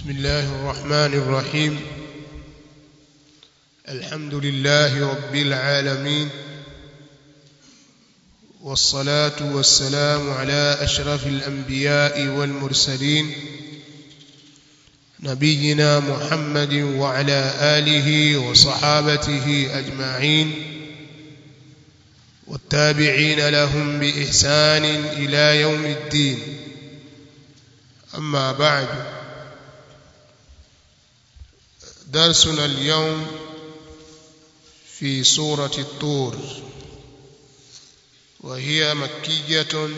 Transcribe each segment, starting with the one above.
بسم الله الرحمن الرحيم الحمد لله رب العالمين والصلاة والسلام على أشرف الأنبياء والمرسلين نبينا محمد وعلى آله وصحابته أجمعين والتابعين لهم بإحسان إلى يوم الدين أما بعد درسنا اليوم في سورة الطور وهي مكية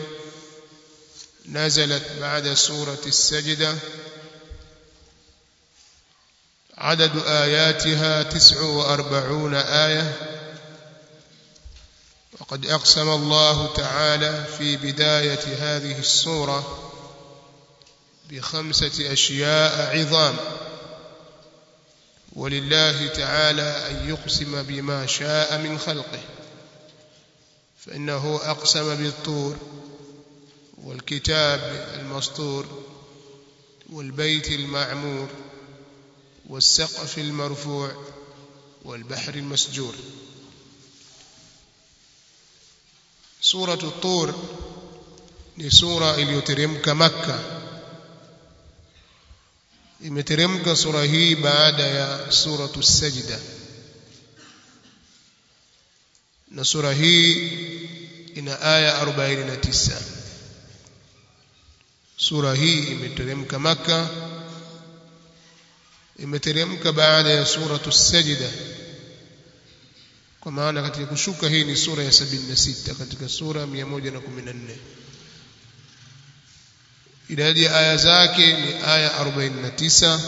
نزلت بعد سورة السجدة عدد آياتها تسع وأربعون آية وقد أقسم الله تعالى في بداية هذه السورة بخمسة أشياء عظام ولله تعالى أن يقسم بما شاء من خلقه فإنه أقسم بالطور والكتاب المسطور والبيت المعمور والسقف المرفوع والبحر المسجور سورة الطور ni sura iliyoteremka Makka imeteremka sura hii baada ya suratu sajda na sura hii ina aya 49 sura hii imeteremka Makka imeteremka baada ya suratu sajda kwa maana katika kushuka hii ni sura ya 76 katika sura 114 idadi ya aya zake ni aya 49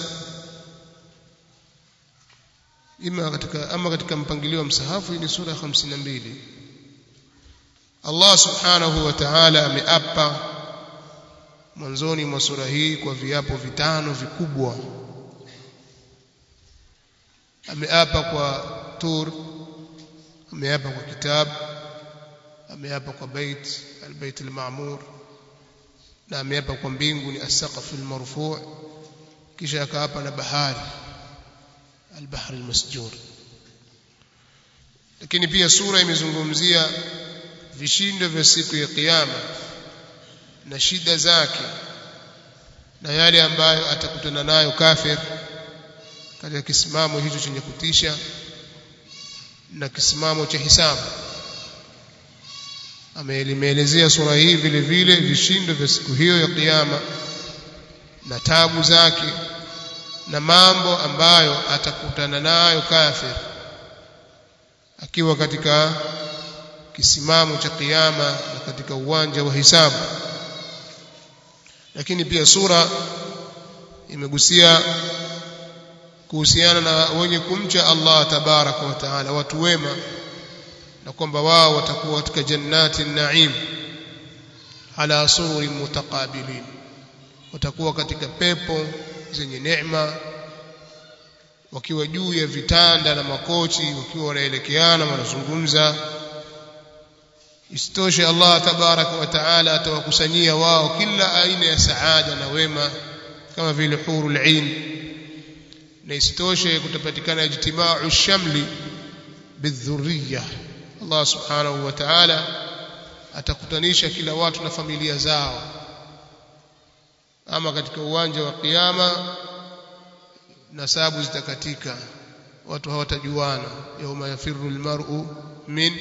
ima katika ama katika mpangilio wa msahafu ni sura 52 Allah subhanahu wa ta'ala ameapa mwanzoni mwa sura hii kwa viapo vitano vikubwa ameapa kwa tur ameapa kwa kitab ameapa kwa bait albayt alma'mur na ameapa kwa mbingu ni as-saqf al-marfu' kisha akaapa na bahari al-bahr al-masjur lakini pia sura imezungumzia vishindo vya siku ya kiyama na shida zake na yale ambayo atakutana nayo kafir katika kisimamo hicho chenye kutisha na kisimamo cha hisabu amelimeelezea sura hii vile vile vishindo vya siku hiyo ya kiyama na tabu zake na mambo ambayo atakutana nayo kafir akiwa katika kisimamo cha kiyama na katika uwanja wa hisabu lakini pia sura imegusia kuhusiana na wenye kumcha Allah tabaraka wa taala watu wema na kwamba wao watakuwa katika jannati naim ala sururi mutaqabilin watakuwa katika pepo zenye neema wakiwa juu ya vitanda na makochi wakiwa wanaelekeana wanazungumza isitoshe Allah tabaraka wa taala atawakusanyia wao kila aina ya saada na wema kama vile hurul ain na isitoshe kutapatikana ijtimau shamli bidhurriya Allah subhanahu wa ta'ala atakutanisha kila watu na familia zao ama katika uwanja wa kiyama nasabu zitakatika watu hawatajuana yauma yafirru almar'u min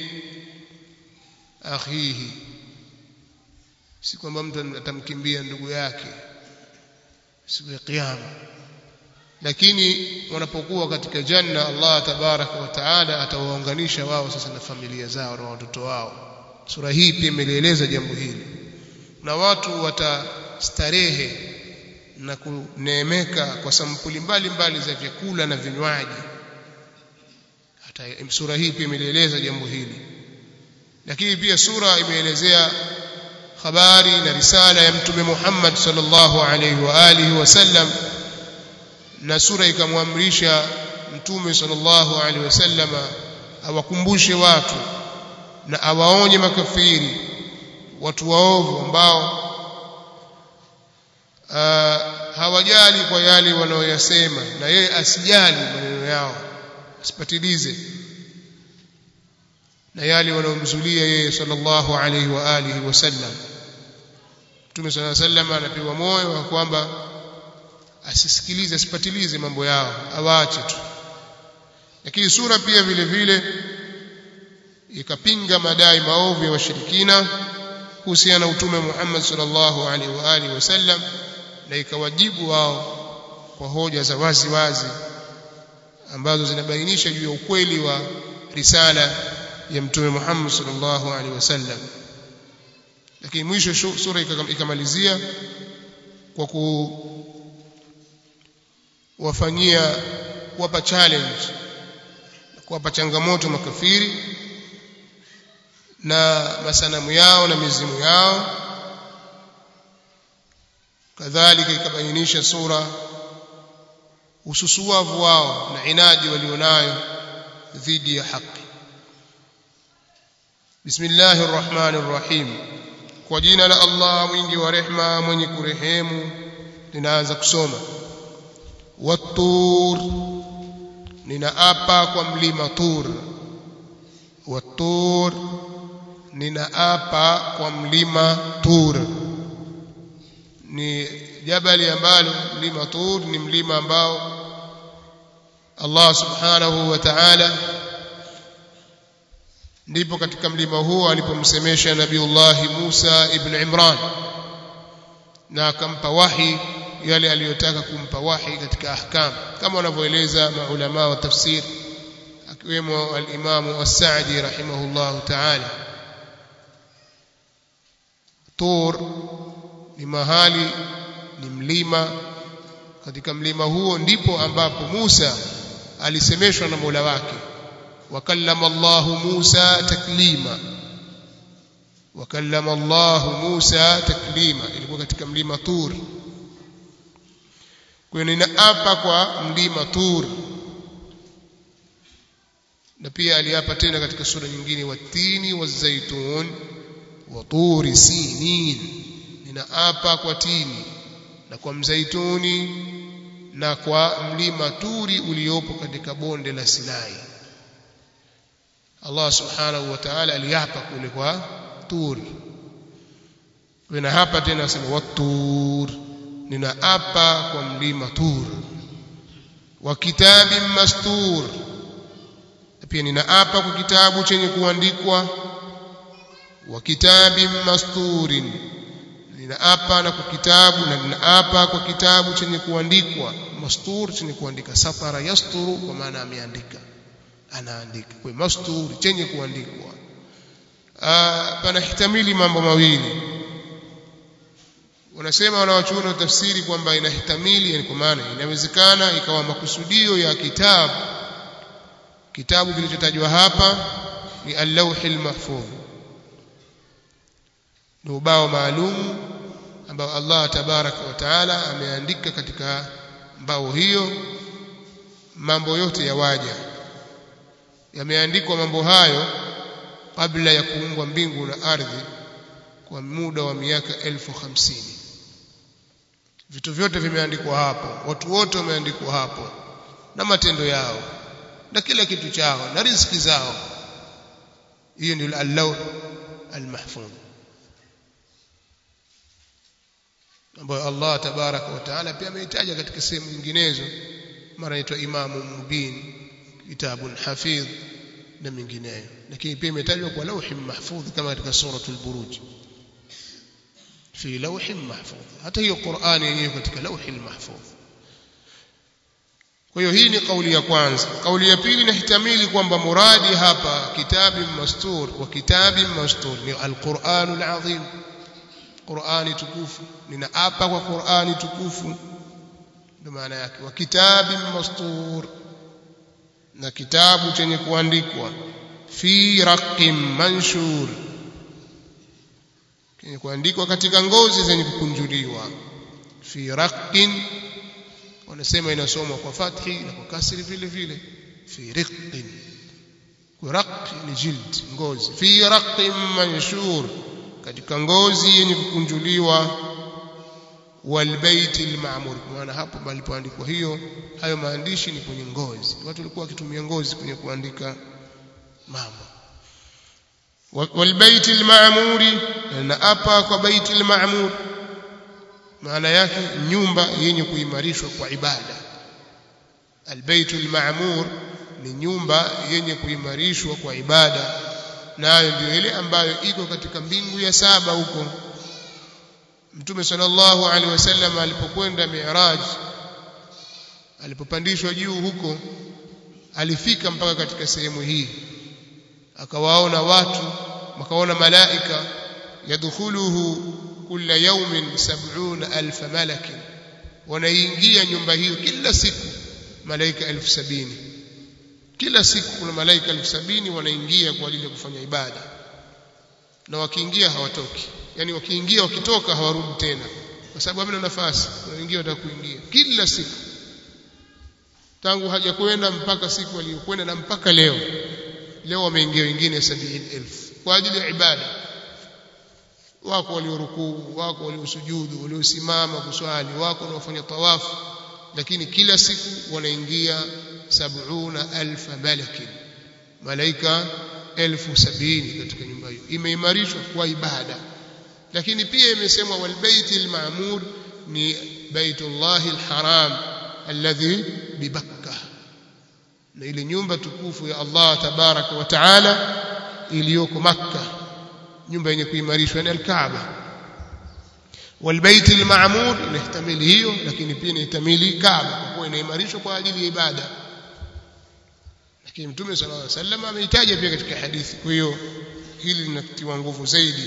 akhihi si kwamba mtu atamkimbia ndugu yake siku ya kiyama lakini wanapokuwa katika janna Allah tabaraka wa taala atawaunganisha wao sasa na familia zao na watoto wao sura hii pia imeeleza jambo hili na watu watastarehe na kuneemeka kwa sampuli mbalimbali za vyakula na vinywaji hata sura hii pia imeeleza jambo hili lakini pia sura imeelezea habari na risala ya mtume Muhammad sallallahu alaihi wa alihi wasallam na sura ikamwamrisha mtume sallallahu alaihi wasallama awakumbushe watu na awaonye makafiri watu waovu ambao hawajali kwa yale wanaoyasema na yeye asijali maneno yao asipatilize na yale wanaomzulia yeye sallallahu alaihi wa alihi wasallam Mtume sallallahu alaihi wasallam anapewa moyo wa kwamba asisikilize asipatilize mambo yao awaache tu lakini sura pia vile vile ikapinga madai maovu ya washirikina kuhusiana na utume Muhammad sallallahu alaihi wa alihi wasallam na ikawajibu wao kwa hoja za wazi wazi ambazo zinabainisha juu ya ukweli wa risala ya mtume Muhammad sallallahu alaihi wasallam lakini mwisho sura ikamalizia kwa kuwafanyia kuwapa challenge kuwapa changamoto makafiri na masanamu yao na mizimu yao kadhalika ikabainisha sura ususuavu wao na inadi walionayo dhidi ya haki bismillahir rahmanir rahim kwa jina la Allah mwingi wa rehma mwenye kurehemu ninaanza kusoma watur ninaapa kwa mlima tur watur ninaapa kwa mlima tur ni jabali ambalo mlima tur ni mlima ambao Allah subhanahu wa ta'ala ndipo katika mlima huo alipomsemesha nabiullahi Musa ibn Imran na akampa wahi yale aliyotaka kumpa wahi katika ahkam kama wanavyoeleza maulama wa tafsir akiwemo al-Imam as-Sa'di rahimahullahu ta'ala Tur ni mahali ni mlima katika mlima huo ndipo ambapo Musa alisemeshwa na Mola wake wakallama Allah Musa taklima wakallama Allah Musa taklima ilikuwa katika mlima Tur kwa hiyo ninaapa kwa mlima Tur na pia aliapa tena katika sura nyingine watini wazaitun wa turi sinin ninaapa kwa tini na kwa mzaituni na kwa mlima Turi uliopo katika bonde la Sinai Allah subhanahu wa ta'ala aliapa kule kwa Tur na hapa tena asema watur ninaapa kwa mlima Tur wa kitabin mastur pia ninaapa kwa kitabu chenye kuandikwa wa kitabin masturin ninaapa na kwa kitabu na ninaapa kwa kitabu chenye kuandikwa mastur chenye kuandika satara yasturu kwa maana ameandika anaandika kwa mastur chenye kuandikwa panahtamili mambo mawili wanasema wanawachuoni wa tafsiri kwamba inahtamili yani kwa maana inawezekana ikawa makusudio ya kitabu kitabu kilichotajwa hapa ni al-lawhil mahfuz ni ubao maalum ambao Allah tabaraka wa taala ameandika katika mbao hiyo mambo yote ya waja yameandikwa mambo hayo kabla ya kuumbwa mbingu na ardhi kwa muda wa miaka elfu hamsini vitu vyote vimeandikwa hapo watu wote wameandikwa hapo na matendo yao na kila kitu chao na riziki zao hiyo ndio al-lawh al-mahfuz ambayo Allah tabaraka wa taala pia ameitaja katika sehemu nyinginezo mara inaitwa imamu mubin kitabun hafidh na mingineyo lakini pia imetajwa kwa lawhi mahfudh kama katika suratul buruj fi lawhi mahfudh hata hiyo Qur'ani yenyewe katika lawhi mahfudh kwa hiyo hii ni kauli ya kwanza kauli ya pili inahtamili kwamba muradi hapa kitabin mastur wa kitabin mastur ni alquranul azim Qur'ani tukufu ninaapa kwa Qur'ani tukufu ndio maana yake wa kitabin mastur na kitabu chenye kuandikwa fi raqim manshur chenye kuandikwa katika ngozi zenye kukunjuliwa fi raqin wanasema inasomwa kwa fathi na kwa kasri vile vile fi riqin kwa raq ni jild ngozi fi raqin manshur katika ngozi yenye kukunjuliwa والبيت المعمور maana hapo palipoandikwa hiyo hayo maandishi ni kwenye ngozi watu walikuwa wakitumia ngozi kwenye kuandika mambo والبيت المعمور na apa kwa baiti al-ma'mur maana yake nyumba yenye kuimarishwa kwa ibada albaytu al-ma'mur ni nyumba yenye kuimarishwa kwa ibada nayo ndio ile ambayo iko katika mbingu ya saba huko Mtume sallallahu alaihi wasallam alipokwenda Mi'raj alipopandishwa juu huko alifika mpaka katika sehemu hii akawaona watu wakaona malaika yadkhuluhu kila yawmin sab'una alf malak wanaingia nyumba hiyo kila siku malaika elfu sabini kila siku kuna malaika elfu sabini wanaingia kwa ajili ya kufanya ibada na wakiingia hawatoki yani wakiingia wakitoka hawarudi tena kwa sababu hamna nafasi wanaingia watakuingia kila siku tangu hajakwenda mpaka siku aliyokwenda na mpaka leo leo wameingia wengine 70000 kwa ajili ya ibada wako waliorukuu wako waliosujudu waliosimama kuswali wako wanaofanya tawafu lakini kila siku wanaingia sab'una alfa malakin malaika elfu sabini katika nyumba hiyo imeimarishwa kwa ibada lakini pia imesemwa walbaiti alma'mur ni baitullahi alharam alladhi bibakka na ile nyumba tukufu ya Allah tabaraka wa taala iliyoko makka nyumba yenye kuimarishwa ni alkaaba والبيت المعمور inahtamili hiyo lakini pia inahtamili kaaba kwa kuwa inaimarishwa kwa ajili ya ibada lakini mtume sallallahu alaihi wasallam ameitaja pia katika hadithi kwa hiyo hili linatiwa nguvu zaidi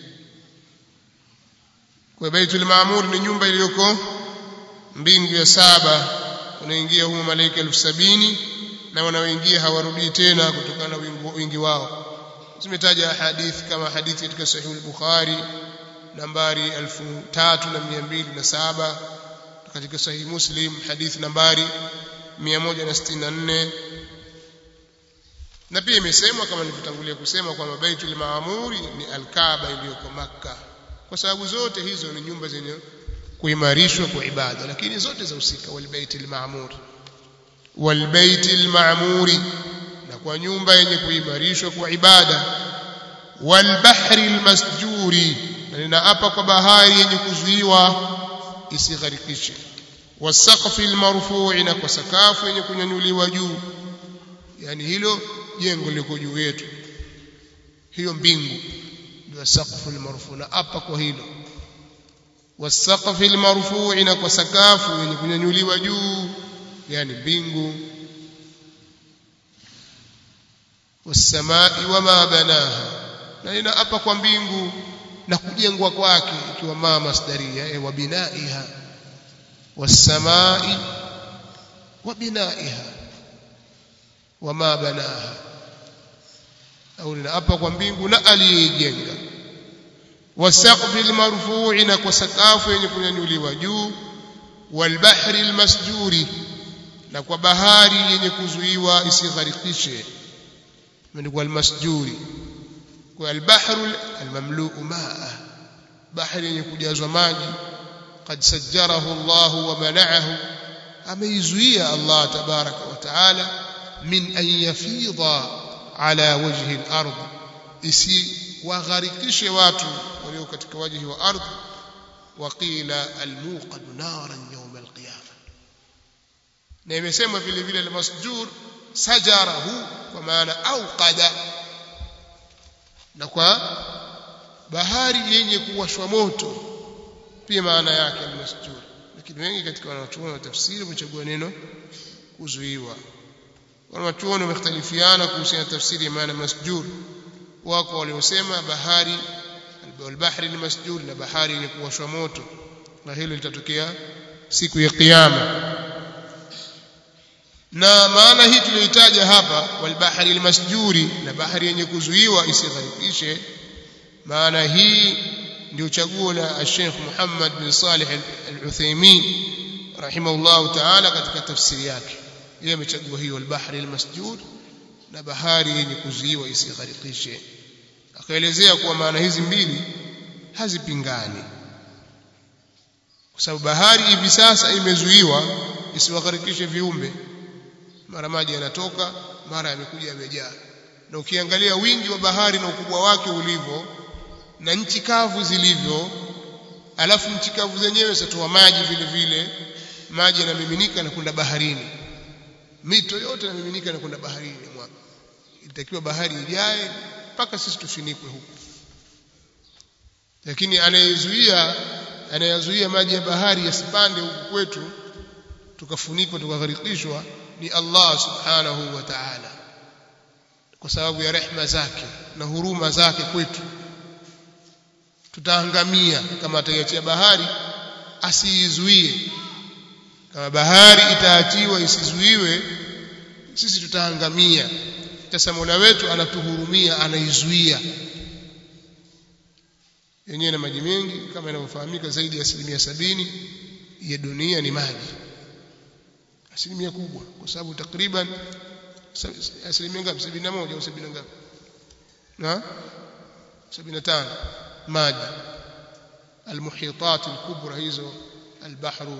kwa baitul maamur ni nyumba iliyoko mbingu ya saba unaingia humo malaika elfu sabini na wanaoingia hawarudii tena kutokana na wingi wao zimetaja hadithi kama hadithi katika sahih al-bukhari nambari 3207 katika sahih muslim hadithi nambari 164 na pia imesemwa kama nilivyotangulia kusema kwamba baitul maamuri ni alkaaba iliyoko makka kwa sababu zote hizo ni nyumba zenye kuimarishwa kwa ibada lakini zote zahusika walbaitil maamur walbaitil maamuri na kwa nyumba yenye kuimarishwa kwa ibada walbahri almasjuri na ninaapa kwa bahari yenye kuzuiwa isigharikishe wasaqfi almarfu'i na kwa sakafu yenye kunyanyuliwa juu yani hilo jengo liko juu yetu hiyo mbingu ndio saqfu almarfu' na apa kwa hilo wasaqfi almarfu'i na kwa sakafu yenye kunyanyuliwa juu yani mbingu wasamai wama banaha na inaapa kwa mbingu na kujengwa kwake ikiwa ma masdaria e wa binaiha wasamai wa binaiha wama banaha au ninaapa kwa mbingu na aliyejenga wasaqfi almarfu'i na kwa sakafu yenye kunyanyuliwa juu walbahri almasjuri na kwa bahari yenye kuzuiwa isigharikishe imeandikwa almasjuri kwa albahru almamlu'u ma'a bahari yenye kujazwa maji qad sajjarahu Allah wa mana'ahu ameizuia Allah tabaraka wa taala min an yafidha ala wajhi al-ard isi wagharikishe watu walio katika wajhi wa ardhi waqila almuqad naran yawm alqiyama na imesemwa vile vile almasjur sajarahu kwa maana auqada na kwa bahari yenye kuwashwa moto pia maana yake almasjur lakini wengi katika wanachuoni wa tafsiri wamechagua neno kuzuiwa wanachuoni wamekhtalifiana kuhusiana na tafsiri ya maana masjur wako waliosema bahari albahri ni masjur na bahari yenye kuwashwa moto na hilo litatokea siku ya kiyama na maana hii tuliyoitaja hapa walbahri almasjuri na bahari yenye kuzuiwa isigharikishe maana hii ndio chaguo la Sheikh Muhammad bin Salih Al-Uthaymeen rahimahullah ta'ala katika tafsiri yake yeye amechagua hiyo albahri almasjur na bahari yenye kuzuiwa isigharikishe akaelezea kuwa maana hizi mbili hazipingani kwa sababu bahari hivi sasa imezuiwa isiwagharikishe viumbe mara maji yanatoka mara yamekuja yamejaa na ukiangalia wingi wa bahari na ukubwa wake ulivyo na nchi kavu zilivyo alafu nchi kavu zenyewe zatoa maji vile vile maji yanamiminika na kwenda baharini mito yote yanamiminika na kwenda baharini mwaka ilitakiwa bahari ijae mpaka sisi tufinikwe huku lakini anayezuia anayezuia maji ya bahari yasipande huku kwetu tukafunikwa tukagharikishwa ni Allah subhanahu wa ta'ala kwa sababu ya rehma zake na huruma zake kwetu tutaangamia kama ataiachia bahari asiizuie kama bahari itaachiwa isizuiwe sisi tutaangamia sasa Mola wetu anatuhurumia anaizuia yenyewe na maji mengi kama inavyofahamika zaidi ya asilimia sabini ya dunia ni maji asilimia kubwa kwa sababu takriban asilimia ngapi sabini na moja au sabini na ngapi na sabini na tano maji المحيطات الكبرى hizo البحر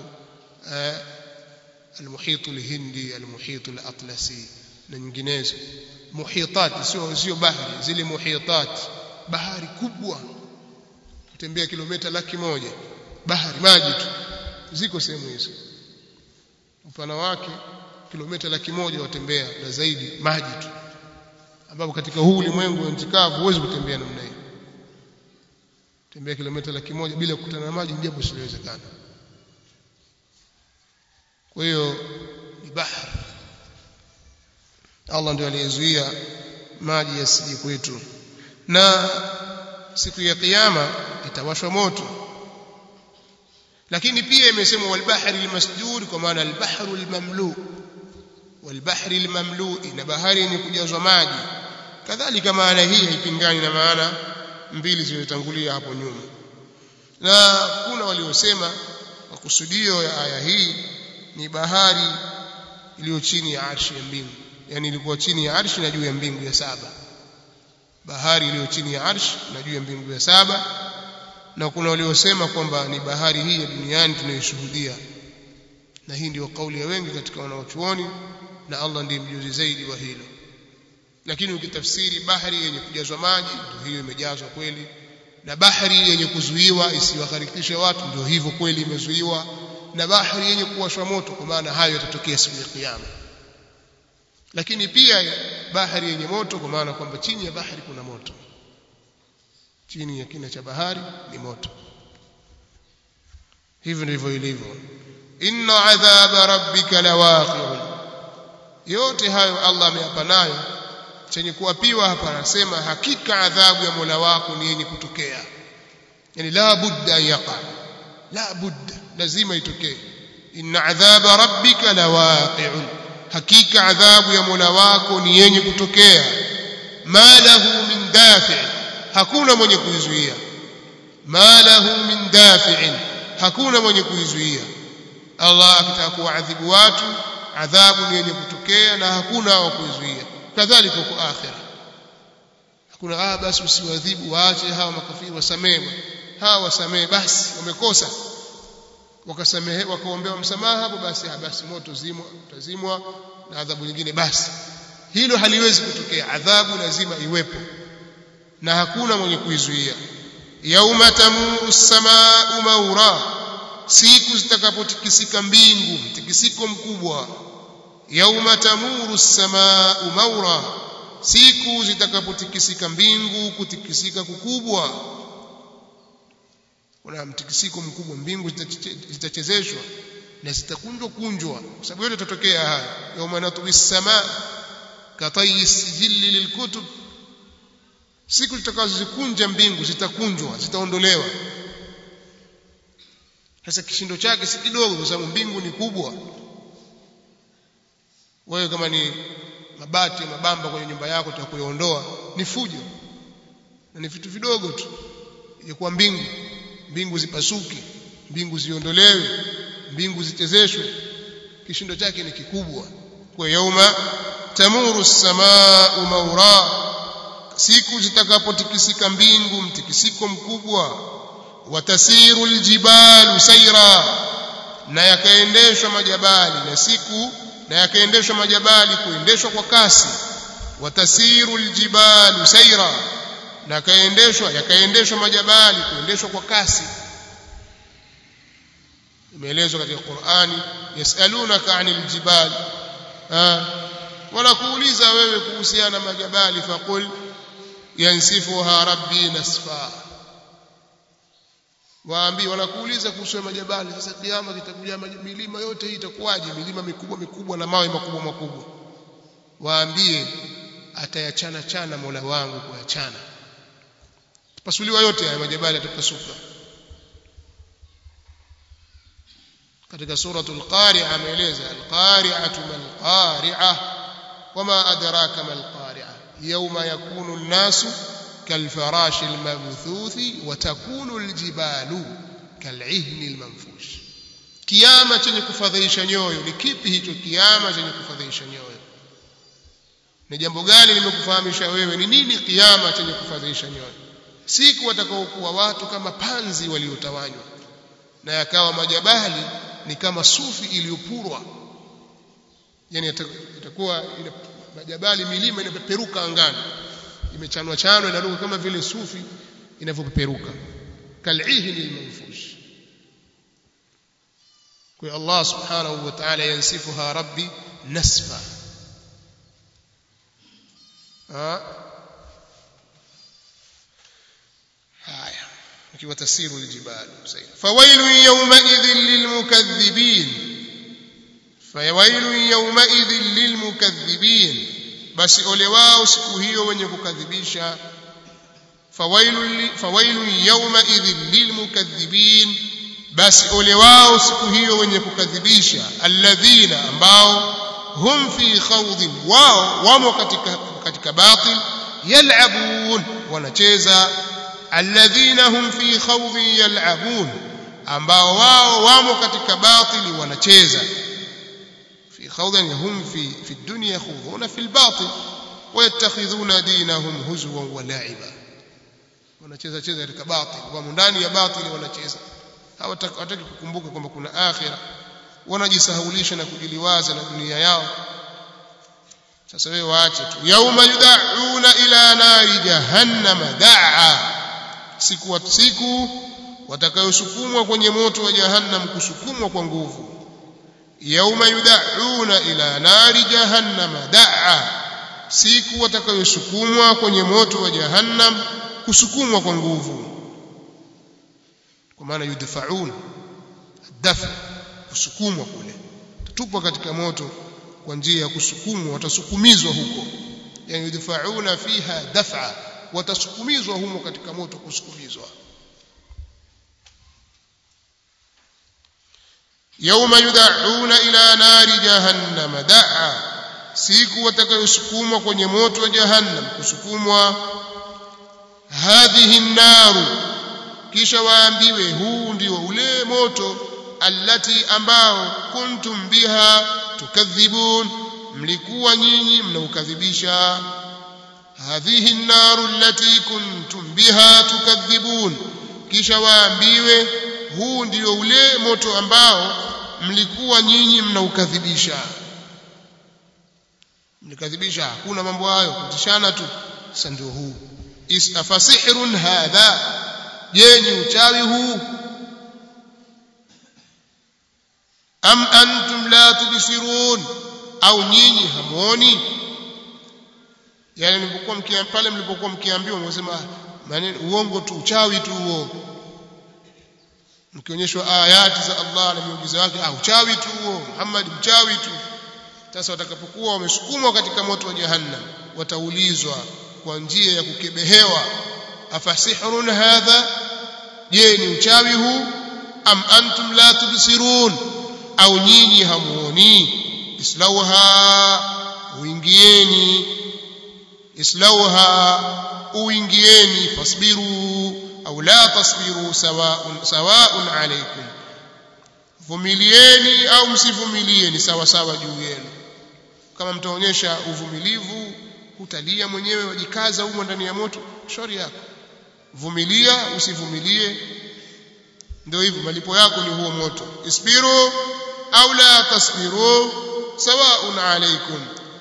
المحيط الهندي المحيط الأطلسي na nyinginezo muhitat sio sio bahari zile muhitat bahari kubwa kutembea kilomita laki moja bahari maji tu ziko sehemu hizo upana wake kilomita laki moja watembea na zaidi maji tu ambapo katika huu ulimwengu wa nchi kavu huwezi kutembea namna hiyo tembea kilomita laki moja bila kukutana na maji jambo lisilowezekana kwa hiyo ni bahari Allah ndio aliyezuia maji yasije kwetu na siku ya kiyama itawashwa moto lakini pia imesemwa walbahri almasjur kwa maana albahru almamlu walbahri almamlu na bahari yenye kujazwa maji kadhalika maana hii haipingani na maana mbili zilizotangulia hapo nyuma na kuna waliosema makusudio ya aya hii ni bahari iliyo chini ya arshi ya mbingu yani ilikuwa chini ya arshi na juu ya mbingu ya saba bahari iliyo chini ya arshi na juu ya mbingu ya saba na kuna waliosema kwamba ni bahari hii ya duniani tunayoshuhudia na hii ndio kauli ya wengi katika wanaochuoni na Allah ndiye mjuzi zaidi wa hilo lakini ukitafsiri bahari yenye kujazwa maji ndio hiyo imejazwa kweli na bahari yenye kuzuiwa isiwaharikishe watu ndio hivyo kweli imezuiwa na bahari yenye kuwashwa moto kwa maana hayo yatatokea siku ya kiyama lakini pia bahari yenye moto kwa maana kwamba chini ya bahari kuna moto chini ya kina cha bahari ni moto hivyo ndivyo ilivyo inna adhaba rabbika lawaqi'un yote hayo Allah ameyapa nayo chenye kuapiwa hapa anasema hakika adhabu ya Mola wako ni yenye kutokea yani la budda yaqa la budda lazima itokee inna adhaba rabbika lawaqi'un hakika adhabu ya Mola wako ni yenye kutokea ma lahu min dafi' hakuna mwenye kuizuia ma lahu min dafi'in hakuna mwenye kuizuia Allah akitaka kuadhibu watu adhabu ni yenye kutokea na hakuna wa kuizuia kadhalika kwa akhira hakuna ah basi usiwadhibu waache hawa makafiri wasamehe hawa wasamehe basi wamekosa wakasamehe wakaombewa msamaha hapo basi basi moto zimwa utazimwa na adhabu nyingine basi hilo haliwezi kutokea adhabu lazima iwepo na hakuna mwenye kuizuia yauma tamuru samaau maura siku zitakapotikisika mbingu mtikisiko mkubwa yauma tamuru samaau maura siku zitakapotikisika mbingu kutikisika kukubwa kuna mtikisiko mkubwa mbingu zitachezeshwa na zitakunjwa kunjwa kwa sababu yote itatokea haya yauma natwi samaa katayi sijili lilkutub siku zitakazozikunja mbingu zitakunjwa zitaondolewa sasa kishindo chake si kidogo kwa sababu mbingu ni kubwa wewe kama ni mabati mabamba kwenye nyumba yako utakuyaondoa ni fujo na ni vitu vidogo tu ilikuwa mbingu mbingu zipasuke mbingu ziondolewe mbingu zichezeshwe kishindo chake ni kikubwa kwa yauma tamuru samaa maura siku zitakapotikisika mbingu mtikisiko mkubwa watasiru aljibalu sayra na yakaendeshwa majabali na siku na yakaendeshwa majabali kuendeshwa kwa kasi watasiru aljibalu sayra na yakaendeshwa yakaendeshwa majabali kuendeshwa kwa kasi imeelezwa katika Qur'ani yasalunaka anil jibal wanakuuliza wewe kuhusiana na majabali faqul yansifuha rabbi nasfa waambii wanakuuliza kuhusu majabali sasa kiama kitakuja milima yote hii itakuwaje milima mikubwa mikubwa na mawe makubwa makubwa waambie atayachana chana Mola wangu kuyachana pasuliwa yote haya majabali atapasuka katika suratul qari'a ameeleza al-qari'atu mal qari'ah wama adraka mal qari'ah yawma yakunu an-nasu كالفراش المبثوث وتكون الجبال كالعهن المنفوش kiama chenye kufadhaisha nyoyo ni kipi hicho kiama chenye kufadhaisha nyoyo ni jambo gani limekufahamisha wewe ni nini kiama chenye kufadhaisha nyoyo siku watakaokuwa watu kama panzi waliotawanywa na yakawa majabali ni kama sufi iliyopurwa yani itakuwa majabali milima inapeperuka angani imechanwa chanwa inaruka kama vile sufi inavyopeperuka kal'ihni almanfush kwa Allah subhanahu wa ta'ala yansifuha rabbi nasfa haya ikiwa tasiru aljibal fawailu yawma idhin lilmukaththibin fawailu yawma idhin lilmukaththibin basi ole wao siku hiyo wenye kukadhibisha fawailu fawailu yawma idhin lilmukaththibin basi ole wao siku hiyo wenye kukadhibisha alladhina ambao hum fi khawdin wao wamo katika katika batil yal'abun wanacheza alladhina hum fi khawdin yal'abun ambao wao wamo katika batili wanacheza في خوض هم في في الدنيا يخوضون في الباطل ويتخذون دينهم هزوا ولعبا wanacheza cheza katika batil kwa ndani ya batili wanacheza hawataki kukumbuka kwamba kuna akhira wanajisahulisha na kujiliwaza na dunia yao sasa wewe waache tu yauma yudauna ila nari jahannama daa siku siku watakayosukumwa kwenye moto wa jahannam kusukumwa kwa nguvu yauma yudauna ila nari jahannama daa siku watakayosukumwa kwenye moto wa jahannam kusukumwa kwa nguvu kwa maana yudfaun dafa kusukumwa kule tutupwa katika moto kwa njia ya kusukumwa watasukumizwa huko yani yudfauna fiha daf'a watasukumizwa humo katika moto kusukumizwa يوم يدعون إلى نار جهنم دعا siku watakayosukumwa kwenye moto wa jahannam kusukumwa hadhihi naru kisha waambiwe huu ndio ule moto allati ambao kuntum biha tukadhibun mlikuwa nyinyi mnaukadhibisha hadhihi naru allati kuntum biha tukadhibun kisha waambiwe huu ndio ule moto ambao mlikuwa nyinyi mnaukadhibisha mlikadhibisha hakuna mambo hayo kutishana tu sasa ndio huu istafasihrun hadha je ni uchawi huu am antum la tubsirun au nyinyi hamuoni yani mlipokuwa mkia pale mlipokuwa mkiambiwa mnasema maneno uongo tu uchawi tu huo mkionyeshwa ayati za Allah na miujiza yake ah uchawi tu huo Muhammad mchawi tu sasa watakapokuwa wamesukumwa katika moto wa jahannam wataulizwa kwa njia ya kukebehewa afasihrun hadha je ni uchawi huu am antum la tubsirun au nyinyi hamuoni islauha uingieni islauha uingieni fasbiru au la tasbiru sawaun sawaun alaykum vumilieni au msivumilie ni sawa sawa juu yenu kama mtaonyesha uvumilivu utalia mwenyewe wajikaza humo ndani ya moto shauri yako vumilia usivumilie ndio hivyo malipo yako ni huo moto isbiru au la tasbiru sawaun alaikum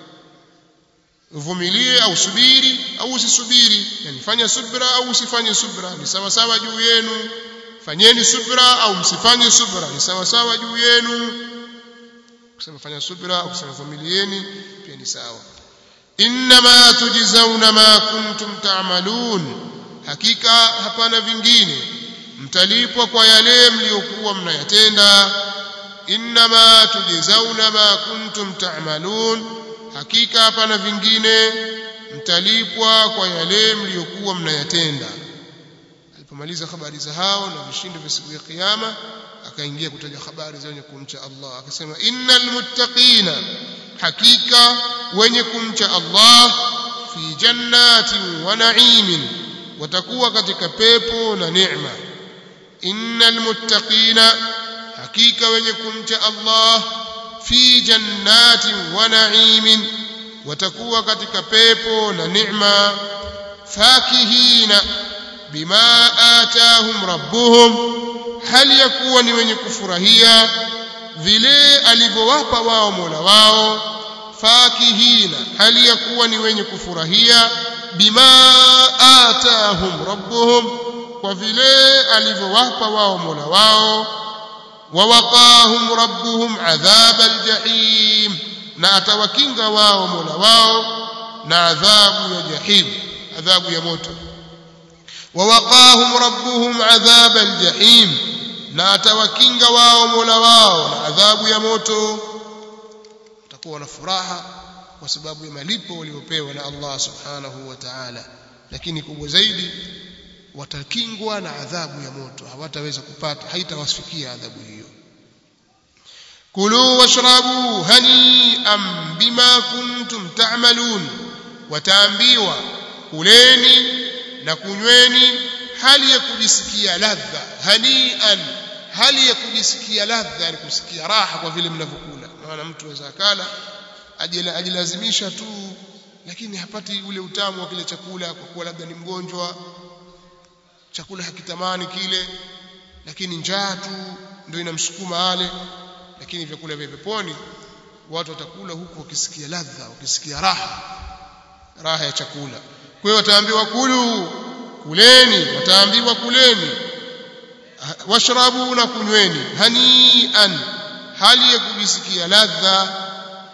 uvumilie au subiri au usisubiri yani fanya subra au usifanye subra ni sawa sawa juu yenu fanyeni subra au msifanye subra ni sawa sawa juu yenu kusema fanya subra au kusema vumilieni pia ni sawa inma tujzauna ma kuntum ta'malun hakika hapana vingine mtalipwa kwa yale mliokuwa mnayatenda inma tujzauna ma kuntum ta'malun hakika hapana vingine mtalipwa kwa yale mliokuwa mnayatenda alipomaliza habari za hao na vishindo vya siku ya kiyama akaingia kutaja habari za wenye kumcha Allah akasema innal muttaqina hakika wenye kumcha Allah fi jannatin wa na'imin watakuwa katika pepo na neema innal muttaqina hakika wenye kumcha Allah fi jannatin wa na'imin watakuwa katika pepo na neema fakihina bima atahum rabbuhum hali ya kuwa ni wenye kufurahia vile alivyowapa wao Mola wao fakihina hali ya kuwa ni wenye kufurahia bima atahum rabbuhum kwa vile alivyowapa wao Mola wao wawaqahum rabbuhum adhab aljahim na atawakinga wao Mola wao na adhabu ya jahim adhabu ya moto wawaqahum rabbuhum adhab aljahim na atawakinga wao Mola wao na adhabu ya moto watakuwa na furaha kwa sababu ya malipo waliopewa na Allah subhanahu wa ta'ala lakini kubwa zaidi watakingwa na adhabu ya moto hawataweza kupata haitawasifikia adhabu hiyo kulu washrabu hani'an bima kuntum ta'malun wataambiwa kuleni na kunyweni hali ya kujisikia ladha hani'an hali ya kujisikia ladha ni kusikia raha kwa vile mnavyokula maana mtu anaweza akala ajilazimisha tu lakini hapati ule utamu wa kile chakula kwa kuwa labda ni mgonjwa chakula hakitamani kile lakini njaa tu ndio inamsukuma ale lakini vyakula vya peponi watu watakula huku wakisikia ladha wakisikia raha raha ya chakula kwa hiyo wataambiwa kulu kuleni wataambiwa kuleni washrabu na kunyweni hanian hali ya kujisikia ladha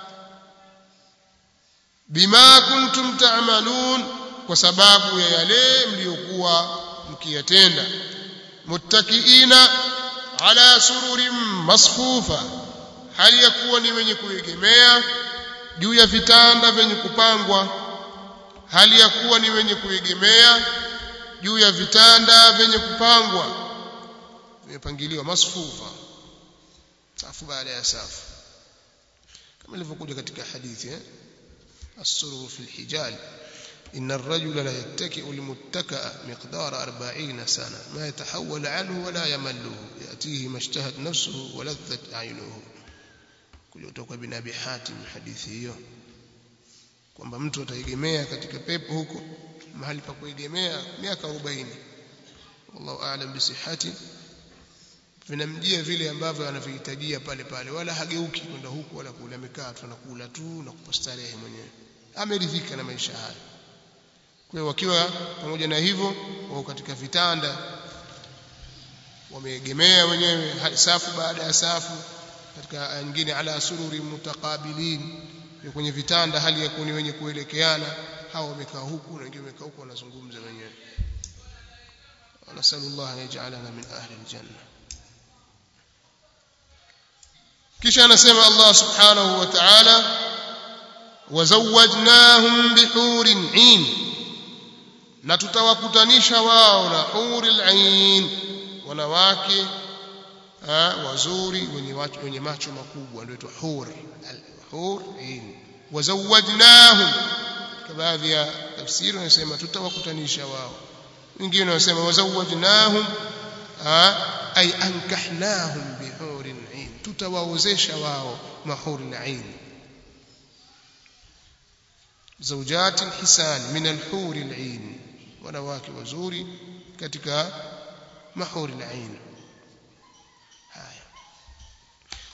bima kuntum ta'malun kwa sababu ya yale mliokuwa mkiyatenda muttakiina ala sururin masfufa hali ya kuwa ni wenye kuegemea juu ya vitanda vyenye kupangwa hali ya kuwa ni wenye kuegemea juu ya vitanda vyenye kupangwa vimepangiliwa masfufa safu baada ya safu kama ilivyokuja katika hadithi eh السرور في الحجال إن الرجل لا يتكئ لمتكأ مقدار أربعين سنة ما يتحول عنه ولا يمله يأتيه ما اشتهت نفسه ولذت عينه kutoka bin Abi Hatim hadithi hiyo kwamba mtu ataegemea katika pepo huko mahali pa kuegemea miaka 40 wallahu aalam bisihhati vinamjia vile ambavyo anavihitajia pale pale wala hageuki kwenda huku wala kule amekaa tu anakula tu na kupastarehe mwenyewe ameridhika na maisha haya kwa hiyo wakiwa pamoja na hivyo wao katika vitanda wameegemea wenyewe safu baada ya safu katika aya nyingine ala sururi mutaqabilin kwenye vitanda hali ya kuni wenye kuelekeana hao wamekaa huku na wengine wamekaa huku wanazungumza wenyewe nasallallahu yaj'alana min ahli aljanna kisha anasema Allah subhanahu wa ta'ala wazawajnahum bihurin 'in na tutawakutanisha wao na huril 'ain wanawake wazuri wenye macho wenye macho makubwa ndio itwa hur hur 'ain wazawajnahum kwa baadhi ya tafsiri wanasema tutawakutanisha wao wengine wanasema wazawajnahum ay ankahnahum bihurin 'ain tutawaozesha wao mahuri ain zawjat hisan min alhur alain wanawake wazuri katika mahuri alain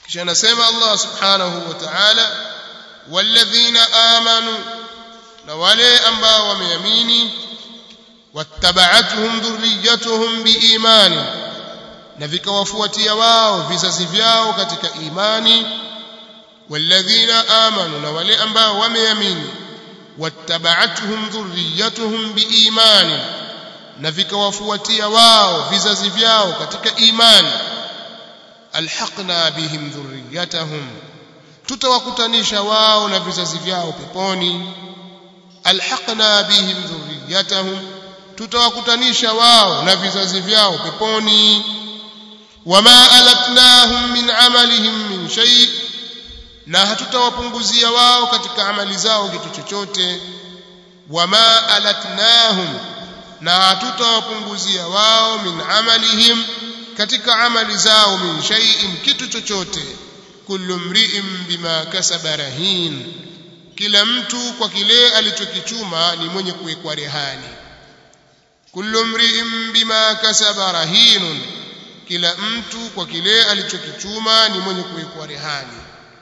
kisha anasema Allah subhanahu wa ta'ala walladhina amanu na wale ambao wameamini wattaba'atuhum dhurriyyatuhum biimani na vikawafuatia wao vizazi vyao katika imani walladhina amanu na wale ambao wameamini wattaba'atuhum dhurriyyatuhum biimani na vikawafuatia wao vizazi vyao katika imani alhaqna bihim dhurriyyatahum tutawakutanisha wao na vizazi vyao peponi alhaqna bihim dhurriyyatahum tutawakutanisha wao na vizazi vyao peponi wama alatnahum min amalihim min shay na hatutawapunguzia wao katika amali zao kitu chochote wama alatnahum na hatutawapunguzia wao min amalihim katika amali zao min shay'in kitu chochote kullu mri'in bima kasaba rahin kila mtu kwa kile alichokichuma ni mwenye kuwekwa rehani kullu mri'in bima kasaba rahinun kila mtu kwa kile alichokichuma ni mwenye kuwekwa rehani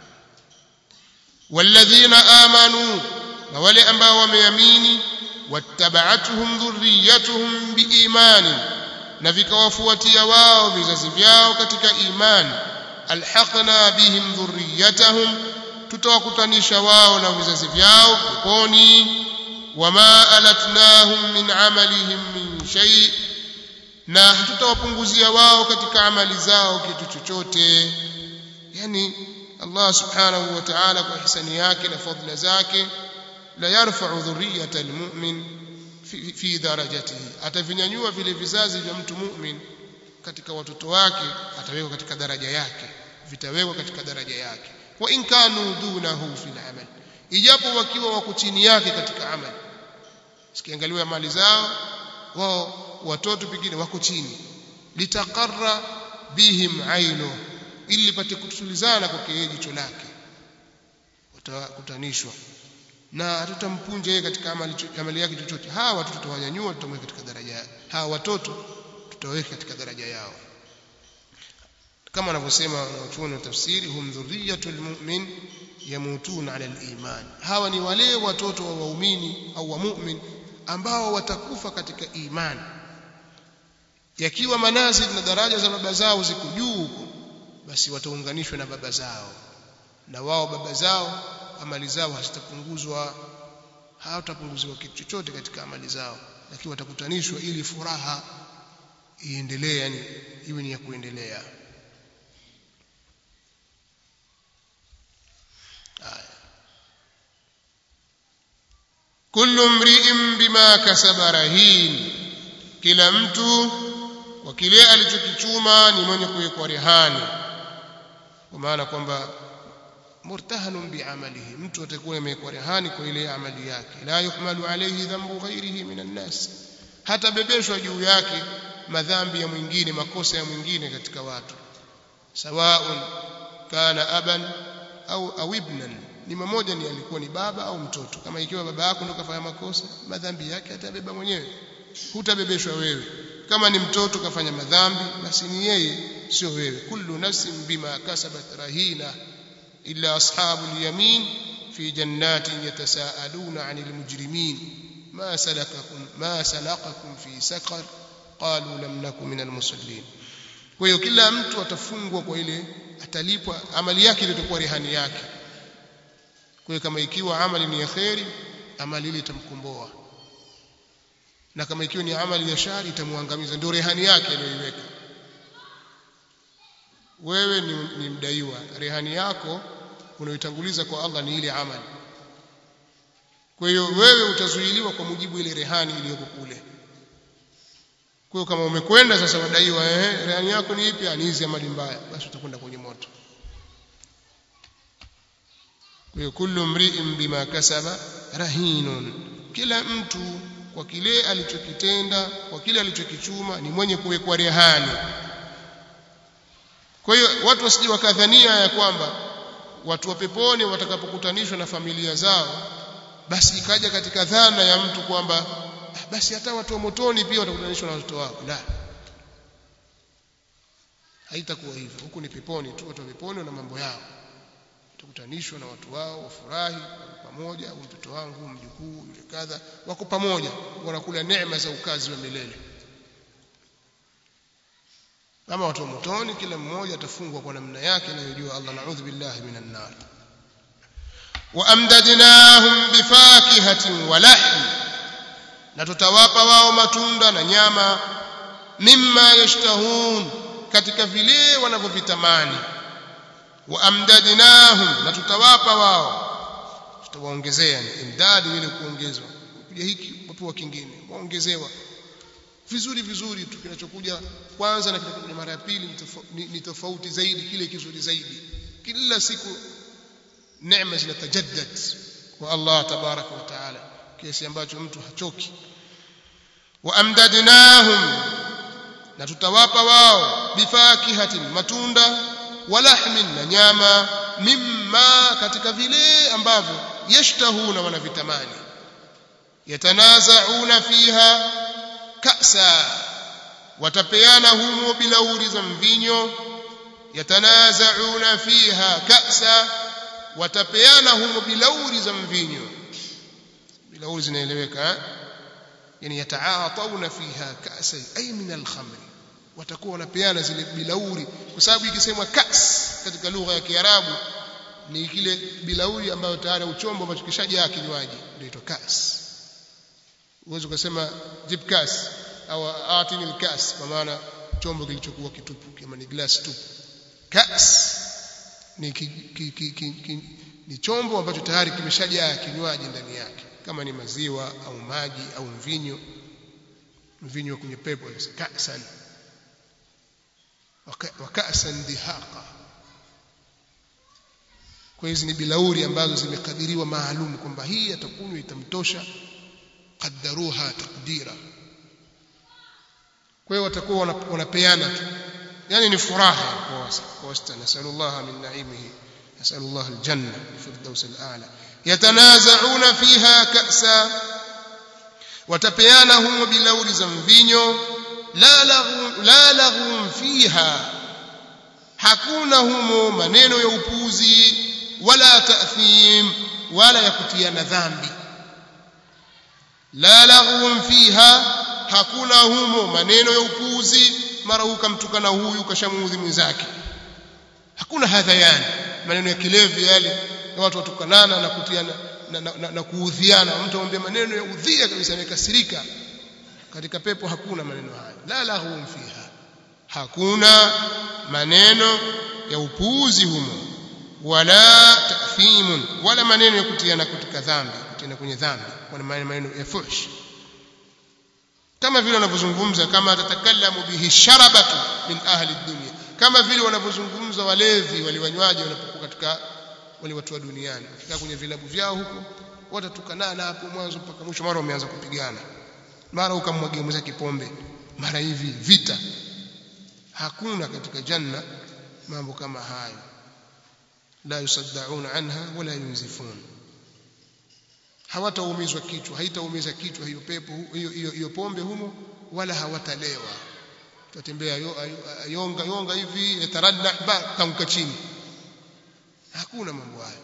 walladhina amanu na wale ambao wameamini wattaba'atuhum dhurriyyatuhum biimani na vikawafuatia wao vizazi vyao katika imani alhaqna bihim dhurriyyatahum tutawakutanisha wao na vizazi vyao peponi wama alatnahum min amalihim min shay na hatutawapunguzia wao katika amali zao kitu chochote yani Allah subhanahu wa ta'ala kwa hisani yake na fadhila zake la yarfa'u dhurriyyata almu'min fi, fi darajatihi atavinyanyua vile vizazi vya mtu mu'min katika watoto wake atawekwa katika daraja yake vitawekwa katika daraja yake wa in kanu dunahu fil amal ijapo wakiwa wako chini yake katika amali sikiangaliwa mali zao wao watoto pengine wako chini litaqarra bihim ainu ili lipate kutulizana kwa yeye jicho lake watakutanishwa na hatutampunja yeye katika amali, amali yake chochote hawa watoto tutawanyanyua tutamweka katika daraja hawa watoto tutaweka katika daraja yao kama wanavyosema wanachuoni wa tafsiri hum dhurriyatul mu'min yamutuna ala al-iman hawa ni wale watoto wa waumini au wa mu'min ambao watakufa katika imani yakiwa manazil na daraja za baba zao ziko juu huko basi wataunganishwa na baba zao na wao baba zao amali zao hazitapunguzwa hawatapunguziwa kitu chochote katika amali zao lakini watakutanishwa ili furaha iendelee yani iwe ni ya kuendelea kullu mri'in bima kasaba rahin kila mtu kwa kile alichokichuma ni mwenye kuwekwa rehani kwa maana kwamba murtahanun biamalihi mtu atakuwa amewekwa rehani kwa ile amali yake la yuhmalu alayhi dhanbu ghairihi minan nas hata bebeshwa juu yake madhambi ya mwingine makosa ya mwingine katika watu sawaun kana aban au au ibnan ni mmoja ni alikuwa ni baba au mtoto kama ikiwa baba yako ndio kafanya makosa madhambi yake atabeba mwenyewe hutabebeshwa wewe kama ni mtoto kafanya madhambi basi ni yeye sio wewe kullu nafsin bima kasabat rahina illa ashabul yamin fi jannatin yatasaaluna 'anil mujrimin ma salakakum ma salakakum fi saqar qalu lam nakum minal musallin kwa hiyo kila mtu atafungwa kwa ile atalipwa amali yake itakuwa rehani yake kwa hiyo kama ikiwa amali ni ya kheri amali ile itamkomboa na kama ikiwa ni amali ya shari itamwangamiza ndio rehani yake aliyoiweka wewe ni, ni mdaiwa rehani yako unaoitanguliza kwa Allah ni ile amali kwa hiyo wewe utazuiliwa kwa mujibu ile rehani iliyoko kule kwa hiyo kama umekwenda sasa wadaiwa eh rehani yako ni ipi ni hizi amali mbaya basi utakwenda kwenye moto kwa hiyo kullu mri'in bima kasaba rahinun kila mtu kwa kile alichokitenda kwa kile alichokichuma ni mwenye kuwekwa rehani kwa hiyo watu wasije wakadhania ya kwamba watu wa peponi watakapokutanishwa na familia zao basi ikaja katika dhana ya mtu kwamba basi hata watu wa motoni pia watakutanishwa na watoto wao la haitakuwa hivyo huku ni peponi tu watu wa peponi na mambo yao tukutanishwa na watu wao wafurahi pamoja au mtoto wangu mjukuu yule kadha wako pamoja wanakula neema za ukazi wa milele kama watu wa motoni kila mmoja atafungwa kwa namna yake anayojua Allah naudhu billahi minan nar wa amdadnahum bifakihatin wa lahm na tutawapa wao matunda na nyama mimma yashtahun katika vile wanavyovitamani wa amdadnahum na tutawapa wao tutawaongezea imdadi ile kuongezwa kuja hiki wapewa kingine waongezewa vizuri vizuri tu kinachokuja kwanza na kinachokuja mara ya pili ni tofauti zaidi kile kizuri zaidi kila siku neema zinatajaddad kwa Allah tabaraka wa taala kiasi ambacho mtu hachoki wa amdadnahum na tutawapa wao bifakihatin matunda walahmin na nyama mimma katika vile ambavyo yashtahuna wanavitamani yatanazauna fiha kasa watapeana humo bilauri za mvinyo yatanazauna fiha kasa watapeana humo bilauri za mvinyo bilauri zinaeleweka yani yataatawna fiha kasa ay min alkhamr watakuwa wanapeana zile bilauri kwa sababu ikisemwa kas katika lugha ya Kiarabu ni kile bilauri ambayo tayari uchombo ambacho kishajaa kinywaji ndio kas uwezo kusema jib kas au atini kas kwa maana chombo kilichokuwa kitupu kama ni glass tupu kas ni ki, ki, ki, ki, ki, ni chombo ambacho tayari kimeshajaa kinywaji ndani yake kama ni maziwa au maji au mvinyo mvinyo kwenye pepo kasan wakasan dihaqa kwa hizi ni bilauri ambazo zimekadiriwa maalum kwamba hii atakunywa itamtosha qaddaruha taqdira kwa hiyo watakuwa wanapeana tu yani ni furaha kwa wastani nasallallahu min naimihi nasallallahu aljanna firdaus alala yatanazauna fiha ka'sa watapeana humo bilauri za mvinyo la lahu la lahu fiha hakuna humo maneno ya upuzi wala ta'thim wala ya kutiana dhambi la lahu fiha hakuna humo maneno ya upuzi mara ukamtukana huyu kashamuudhi mwenzake hakuna hadhayani maneno ya kilevi yale na watu watukanana na kutiana na, na, na, na kuudhiana mtu amwambia maneno ya udhia kabisa amekasirika katika pepo hakuna maneno hayo la lahum fiha hakuna maneno ya upuuzi humo wala ta'thimun wala maneno ya kutiana katika dhambi kutiana kwenye dhambi wala maneno ya fuhsh kama vile wanavyozungumza kama tatakallamu bihi sharabatu min ahli dunya kama vile wanavyozungumza walevi waliwanywaji wanapokuwa katika wale watu wa duniani wakikaa kwenye vilabu vyao huko watatukanana hapo mwanzo mpaka mwisho mara wameanza kupigana mara ukamwagia mweza kipombe mara hivi vita hakuna katika janna mambo kama hayo la yusaddauna anha wala yunzifun hawataumizwa kichwa haitaumiza kichwa hiyo pepo hiyo hiyo, hiyo pombe humo wala hawatalewa tutembea yonga yonga hivi yataradda tanguka chini hakuna mambo hayo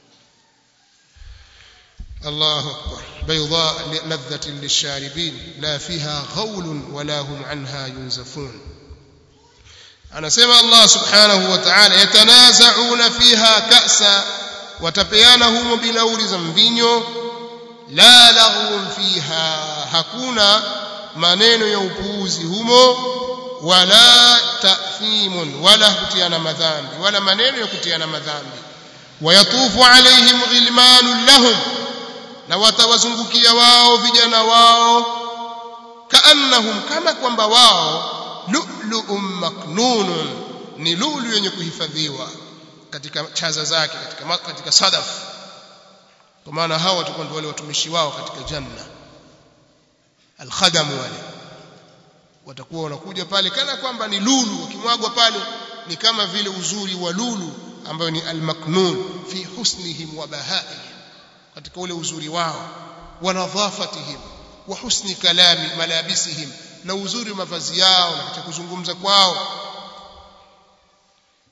الله أكبر بيضاء لذة للشاربين لا فيها غول ولا هم عنها ينزفون أنا سمع الله سبحانه وتعالى يتنازعون فيها كأسا وتبيانهم بلور زنبينيو لا لغو فيها hakuna maneno ya upuuzi humo wala ta'thimun wala kutiana madhambi wala maneno ya kutiana madhambi wayatufu alaihim ghilmanun lahum na watawazungukia wao vijana wao kaannahum kama kwamba wao lu'lu'un maknunun ni lulu yenye kuhifadhiwa katika chaza zake katika katika sadaf kwa maana hao watakuwa ndio wale watumishi wao katika janna alkhadamu wale watakuwa wanakuja pale kana kwamba ni lulu ukimwagwa pale ni kama vile uzuri wa lulu ambayo ni almaknun fi husnihim wa bahaihim katika ule uzuri wao wa nadhafatihim wa husni kalami malabisihim na uzuri wa mavazi yao na katika kuzungumza kwao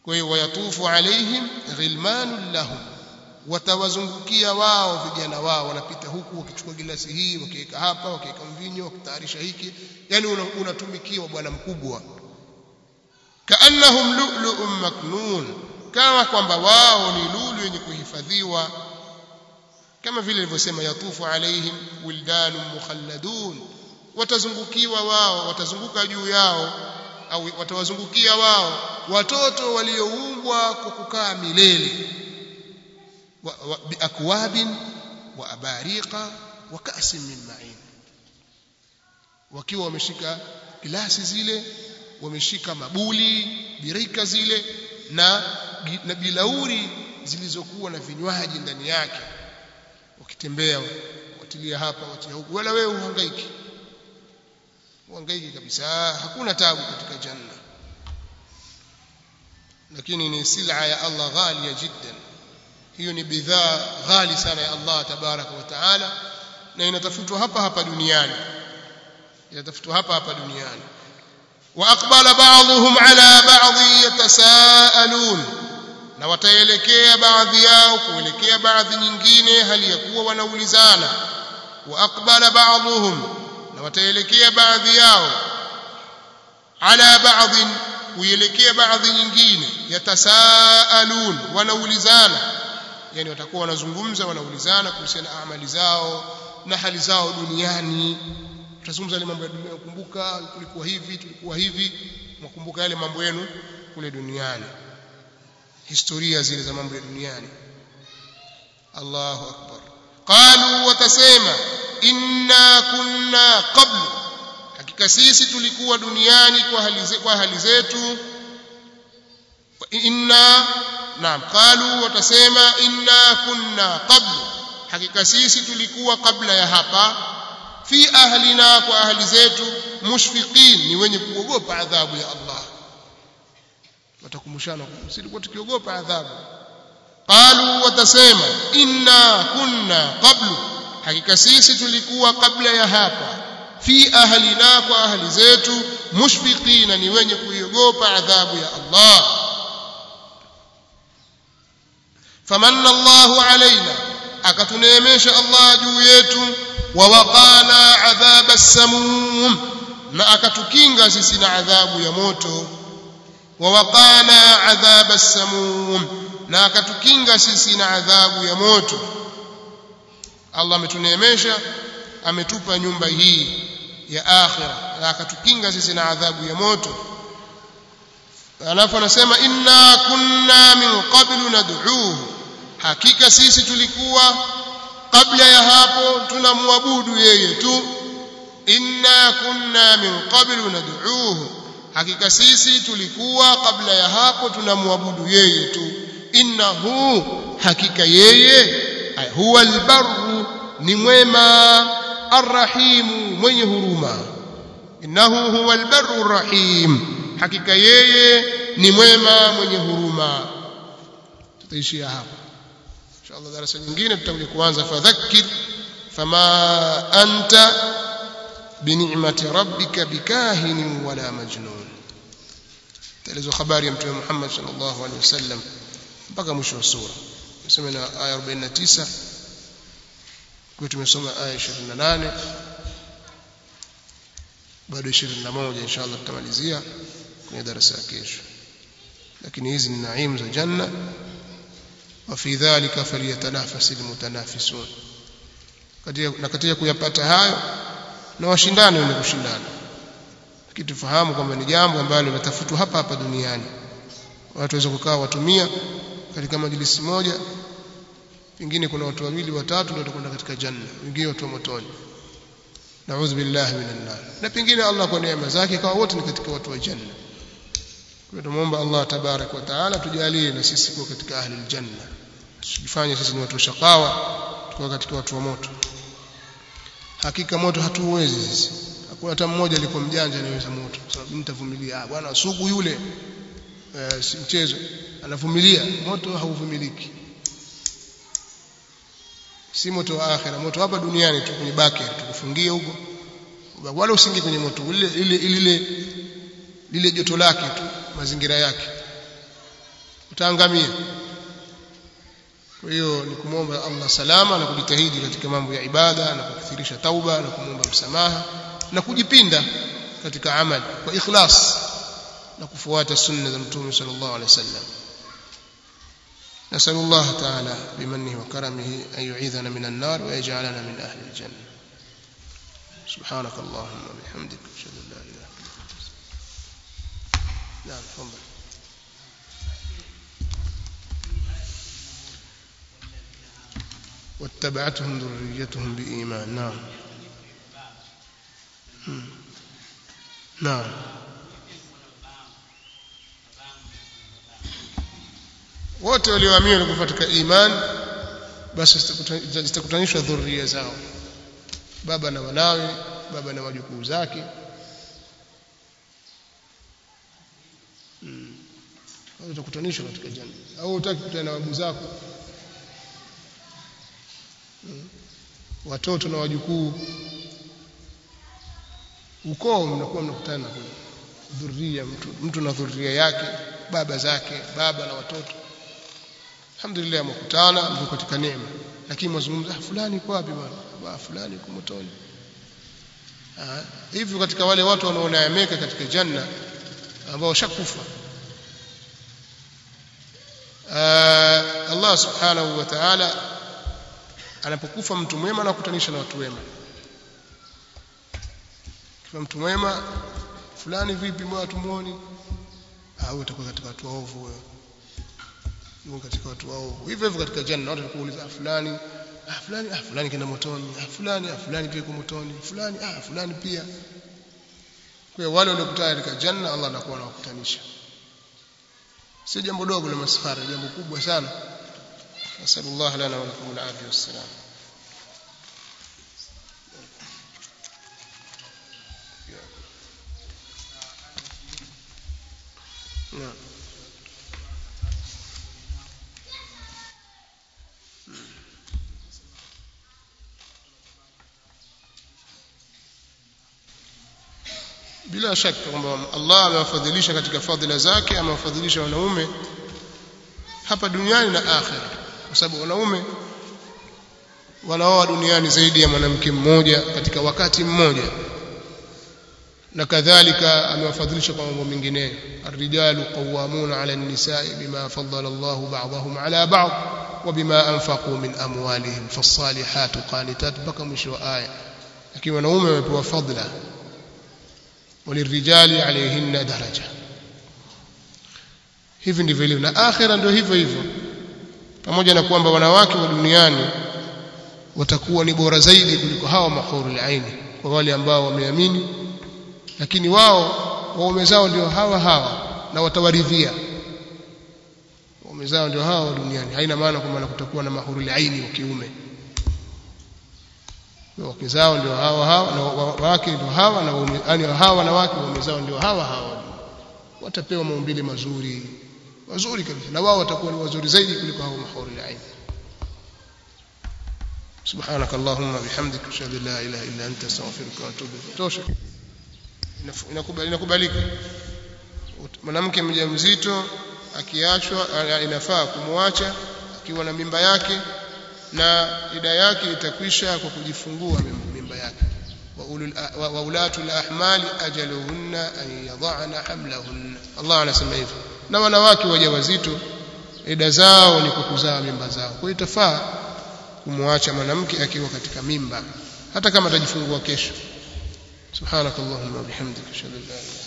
kwa hiyo wayatufu alaihim ghilmanun lahum watawazungukia wao vijana wao wanapita huku wakichukua gilasi hii wakiweka hapa wakiweka mvinyo wakitayarisha hiki yani unatumikiwa bwana mkubwa kaannahum lu'lu'un maknun kama kwamba wao ni lulu yenye kuhifadhiwa kama vile ilivyosema yatufu alaihim wildanun mukhalladun watazungukiwa wao watazunguka juu yao au watawazungukia wao watoto walioumbwa kwa kukaa milele biakwabin wa abariqa wa ka'sin min ma'in wakiwa wameshika glasi zile wameshika mabuli birika zile na na bilauri zilizokuwa na vinywaji ndani yake wakitembea watilia hapa watia huku wala wewe uhangaiki uhangaiki kabisa hakuna tabu katika janna lakini ni sila ya Allah ghalia jiddan hiyo ni bidhaa ghali sana ya Allah tabaraka wa taala na inatafutwa hapa hapa duniani inatafutwa hapa hapa duniani واقبل بعضهم على بعض يتساءلون na wataelekea baadhi yao kuelekea baadhi nyingine hali ya kuwa wanaulizana waaqbala ba'dhum na wataelekea baadhi yao ala ba'd kuelekea baadhi nyingine yatasaalun wanaulizana yani watakuwa wanazungumza wanaulizana kuhusiana na amali zao na hali zao duniani tutazungumza ile mambo ya dunia kumbuka tulikuwa hivi tulikuwa hivi mwakumbuka yale mambo yenu kule duniani historia zile za mambo ya duniani Allahu akbar qalu watasema inna kunna qablu hakika sisi tulikuwa duniani kwa hali zetu kwa hali zetu inna naam qalu watasema inna kunna qablu hakika sisi tulikuwa kabla ya hapa fi ahlina kwa ahli zetu mushfiqin ni wenye kuogopa adhabu ya Allah watakumshana silikuwa tukiogopa adhabu qalu watasema inna kunna qablu hakika sisi tulikuwa kabla ya hapa fi ahlina kwa ahli zetu mushfiqina ni wenye kuiogopa adhabu ya Allah famanna Allahu alaina akatuneemesha Allah juu yetu wa waqana adhaba as-samum na akatukinga sisi na adhabu ya moto wa waqana adhaba as-samum na akatukinga sisi na adhabu ya moto Allah ametuneemesha ametupa nyumba hii ya akhira na akatukinga sisi na adhabu ya moto alafu anasema inna kunna min qablu nad'uuhu hakika sisi tulikuwa kabla ya hapo tunamwabudu yeye tu inna kunna min qablu nad'uuhu hakika sisi tulikuwa kabla ya hapo tunamwabudu yeye tu innahu hakika yeye huwa albarru ni mwema arrahimu mwenye huruma innahu huwa albarru arrahim hakika yeye ni mwema mwenye huruma tutaishia hapa inshallah darasa nyingine tutakuja kuanza fadhakkir fama anta bini'mati rabbika bikahin wala majnun taelezwa habari ya mtume Muhammad sallallahu alaihi wasallam mpaka mwisho wa sura tuseme na aya 49 kwa tumesoma aya 28 bado 21 inshallah tutamalizia kwenye darasa ya kesho lakini hizi ni naimu za janna وفي ذلك فليتنافس المتنافسون na katika kuyapata hayo na washindane wenye kushindana lakini tufahamu kwamba ni jambo ambalo linatafutwa hapa hapa duniani watu waweza kukaa watumia katika majlisi moja pengine kuna watu wawili watatu ndio watakwenda katika janna wengine watu wa motoni naudhu billahi minan nar na pengine Allah kwa neema zake kwa wote ni katika watu wa janna kwa tumuomba Allah tabarak wa taala tujalie na sisi kuwa katika ahli aljanna tusifanye sisi ni watu shakawa tukiwa katika watu wa moto hakika moto hatuwezi sisi hakuna hata mmoja alikuwa mjanja anaweza moto sababu nitavumilia ah bwana sugu yule eh, si mchezo anavumilia moto hauvumiliki si moto wa akhira moto hapa duniani tu kwenye baki tukufungie huko wala usingie kwenye moto ile ile ile lile joto lake tu mazingira yake utaangamia kwa hiyo ni kumwomba Allah salama na kujitahidi katika mambo ya ibada na kukithirisha tauba na kumwomba msamaha na kujipinda katika amali kwa ikhlas na kufuata sunna za mtume sallallahu alaihi wasallam نسأل الله تعالى بمنه وكرمه أن يعيذنا من النار ويجعلنا من أهل الجنة سبحانك اللهم وبحمدك أشهد أن لا إله إلا أنت نعم تفضل واتبعتهم ذريتهم بإيمان نعم نعم wote walioamini walikuwa katika iman basi zitakutanishwa dhuria zao baba na wanawe baba na wajukuu zake hmm. utakutanishwa katika janna au utaki kukutana na babu zako hmm. watoto na wajukuu ukoo mnakuwa mnakutana kule dhuria mtu, mtu na dhuria yake baba zake baba na watoto alhamdulillah mkutana mko katika neema lakini mwazungumza fulani kwa wapi bwana fulani kwa motoni hivyo katika wale watu wanaoneemeka katika janna ambao washakufa Allah subhanahu wa ta'ala anapokufa mtu mwema anakutanisha na watu wema kifa mtu mwema fulani vipi mbona tumuoni au utakuwa katika watu waovu wewe yuko katika watu waovu hivyo hivyo katika janna watu watakuuliza fulani ah fulani ah fulani kenda motoni ah fulani ah fulani pia yuko motoni fulani ah fulani pia kwa wale waliokutana katika janna Allah anakuwa anawakutanisha si jambo dogo la masfara jambo kubwa sana nasallallahu lana wa lakum al-afiyah wassalam Yeah. bila shaka kwamba Allah amewafadhilisha katika fadhila zake amewafadhilisha wanaume hapa duniani na akhera kwa sababu wanaume wanaoa duniani zaidi ya mwanamke mmoja katika wakati mmoja na kadhalika amewafadhilisha kwa mambo mengineyo الرجال قوامون على النساء بما فضل الله بعضهم على بعض وبما أنفقوا من أموالهم فالصالحات قانتات بقى مش آية لكن wanaume wamepewa fadhila وللرجال عليهن درجة hivi ndivyo ilivyo na akhira ndio hivyo hivyo pamoja na kwamba wanawake wa duniani watakuwa ni bora zaidi kuliko hawa mahurul aini kwa wale ambao wameamini lakini wao waume zao ndio hawa hawa na watawaridhia waume zao ndio hawa duniani haina maana kwamba kutakuwa na mahurul aini wa kiume wake zao ndio hawa hawa na wake ndio hawa na waume yani hawa na wake waume zao ndio hawa hawa watapewa maumbile mazuri mazuri kabisa na wao watakuwa ni wazuri zaidi kuliko hao mahurul aini سبحانك اللهم وبحمدك اشهد ان لا اله الا انت استغفرك واتوب اليك tosha inakubalika mwanamke mjamzito akiachwa inafaa kumwacha akiwa na mimba yake na ida yake itakwisha kwa kujifungua mimba yake wa ulatul ahmali ajaluhunna an yadhana hamlahunna Allah anasema hivyo na wanawake wajawazito ida zao ni kukuzaa mimba zao kwa hiyo itafaa kumwacha mwanamke akiwa katika mimba hata kama atajifungua kesho subhanakallahumma wa bihamdika ashhadu an la ilaha